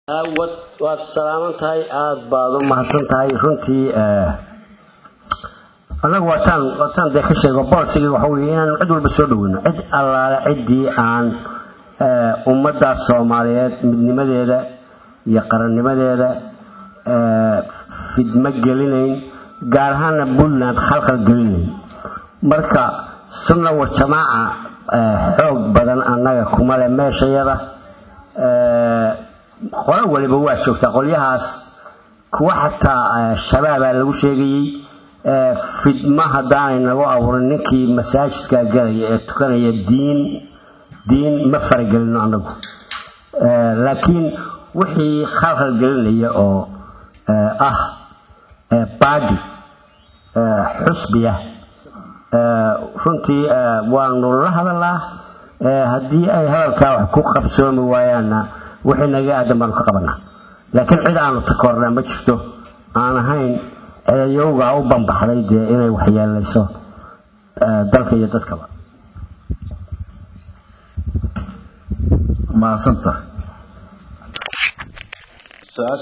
waad salaaman tahay aada baad u mahadsan tahay runtii annagu waataan waataan dee ka sheego boolsigii waxa weye inaanu cid walba soo dhoweyno cid allaale ciddii aan ummadda soomaaliyeed midnimadeeda iyo qarannimadeeda fidmo gelinayn gaar ahaana puntland khalkhal gelinayn marka sunna war jamaaca xoog badan annaga kuma leh meeshayada qolo waliba waa joogtaa qolyahaas kuwa xataa shabaabaa lagu sheegayey fidmo haddaanay nagu abuurin ninkii masaajidka galaya ee tukanaya diin diin ma faragelino annagu laakiin wixii khalkhal gelinaya oo ah baadi xusbiya runtii waanu la hadalaa haddii ay hadalkaa wax ku qabsoomi waayaanna wixii naga aadan baanu ka qabanaa laakiin cid aanu takoornaa ma jirto aan ahayn cidayowgaa u bambaxday dee inay waxyeelayso dalka iyo dadkaba maasanta